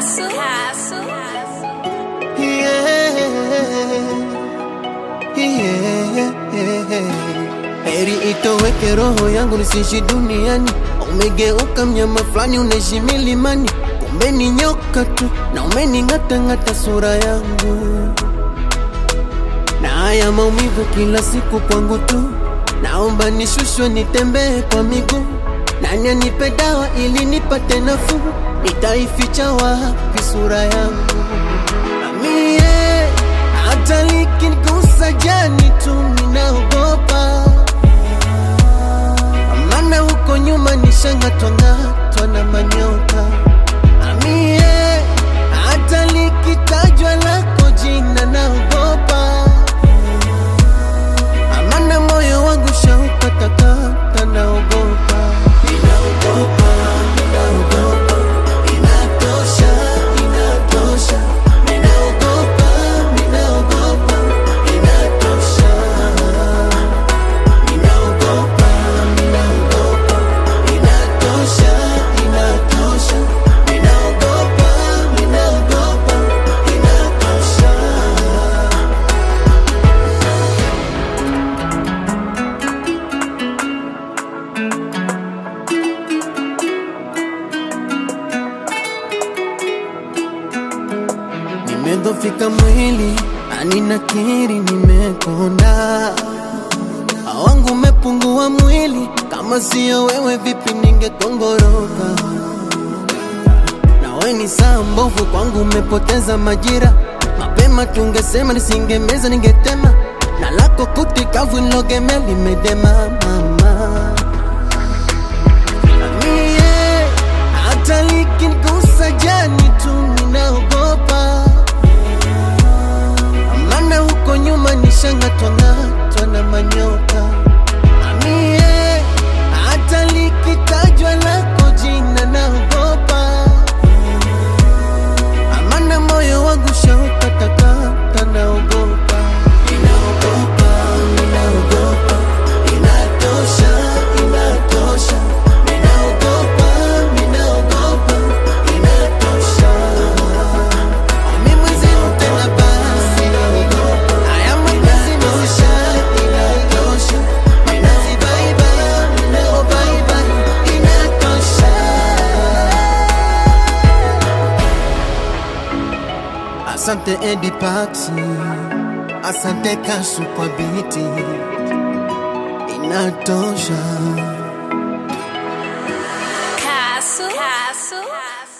Castle. Castle. Yeah. Yeah. Heri itoweke roho yangu nisiishi duniani, umegeuka mnyama fulani unaishi milimani, kumbe ni nyoka tu na umening'atang'ata sura yangu na haya maumivu kila siku kwangu tu, naomba nishushwe nitembee kwa miguu, nani anipe dawa ili nipate nafuu, nitaificha wapi sura yangu? Amie, hata likinigusa jani tu ninaogopa, maana huko nyuma nishang'atwang'atwa na manyoka. Amie, hata likitajwa lako jina naogopa, amana moyo wangu shaukatakata, naogopa, ninaogopa, ninaogopa, inatosha, inatosha, ninaogopa, ninaogopa, inatosha, ninaogopa, ninaogopa, inatosha, inatosha, ninaogopa, ninaogopa, inatosha. Nimedhofika mwili ani nakiri nimekonda, wangu umepungua mwili, kama siyo wewe vipi ningekongoroka? Nawe ni saa mbovu kwangu, umepoteza majira. Mapema tungesema nisingemeza, ningetema na lako kuti kavu nilogemea limedema mama Mie, hata likinigusa jani tu ninaogopa, maana huko nyuma nishang'atwang'atwa na manyoka. Mie, hata likitajwa lako jina naogopa, maana moyo wangu shaukatakata, naogopa, ninaogopa, ninaogopa, inatosha, inatosha, ninaogopa, ninaogopa, inatosha. Mimi mwenzeru tena basi, haya mapenzi maisha, inatosha, ninazibaiba, ninaobaiba, inatosha. Asante Eddie Paxi, asante Kasu kwa biti, inatosha. Castle. Castle.